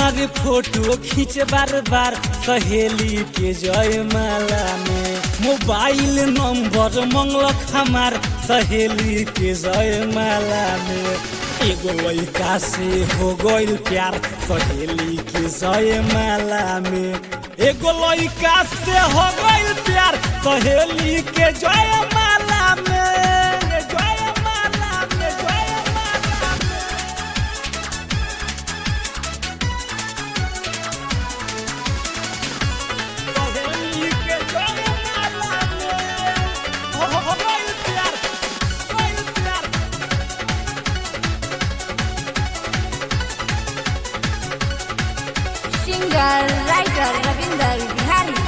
मारे फोटो खींच बार बार सहेली के जय माला में मोबाइल नंबर मंगलक हमार सहेली के जय माला में एगो लड़का से हो गइल प्यार सहेली के जय माला में एगो लड़का से हो गइल प्यार सहेली के जय माला में जय माला में जय माला में सहेली के जय माला में हो हो गइल प्यार गइल प्यार सिंगर राइटर रविंदर बिहारी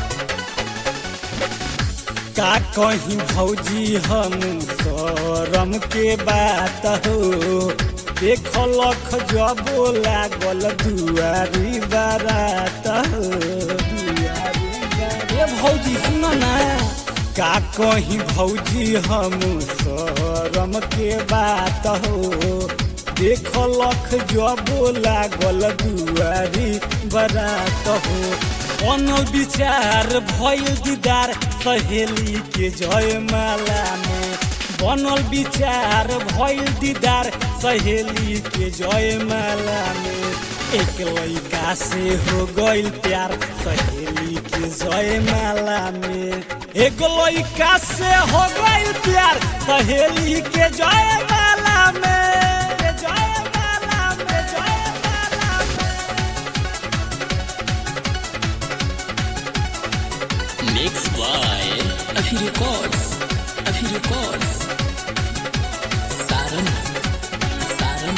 का कहीं भौजी हम शरम के बात हो देख लख जबो लागल दुआरी बारात हो दुआरी बारात। ए भौजी सुन ना का कहीं भौजी हम शरम के बात हो देख लख जबो लागल दुआरी बरात हो बनल विचार भइल दीदार सहेली के जय माला में बनल विचार भइल दीदार सहेली के जय माला में एक लड़का से हो गइल प्यार सहेली के जय माला में एक लड़का से हो गइल प्यार सहेली के जय माला में जय माला में जय माला में Mixed by Afi Records. Afi Records. Saran. Saran.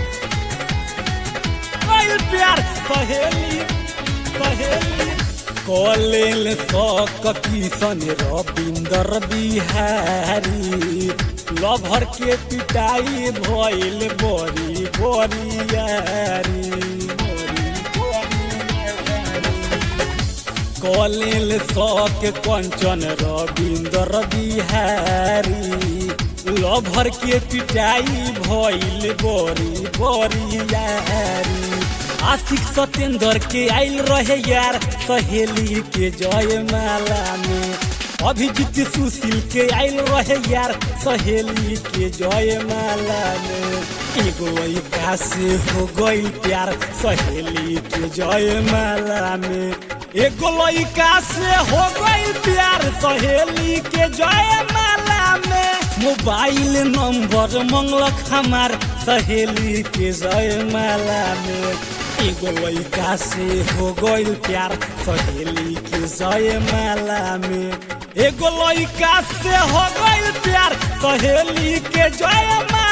गइल प्यार सहेली सहेली कॉलेल सक किशन रविंदर बिहारी लभर के पिटाई भइल बड़ी बरियारी बड़ी बरियारी। कॉलेल सक कंचन रविंदर बिहारी लभर के पिटाई भइल बड़ी बरियारी आशिक सत्येंद्र के आइल रहे यार सहेली के जय माला में अभिजीत सुशील के आइल रहे यार सहेली के जय माला में एगो लड़का से हो गइल प्यार सहेली के जय माला में एगो लड़का से हो गइल प्यार सहेली के जय माला में मोबाइल नंबर मंगलक हमार सहेली के जय माला में एगो लड़का से हो गइल प्यार सहेली के जय माला में एगो लड़का से हो गइल प्यार सहेली के जय माला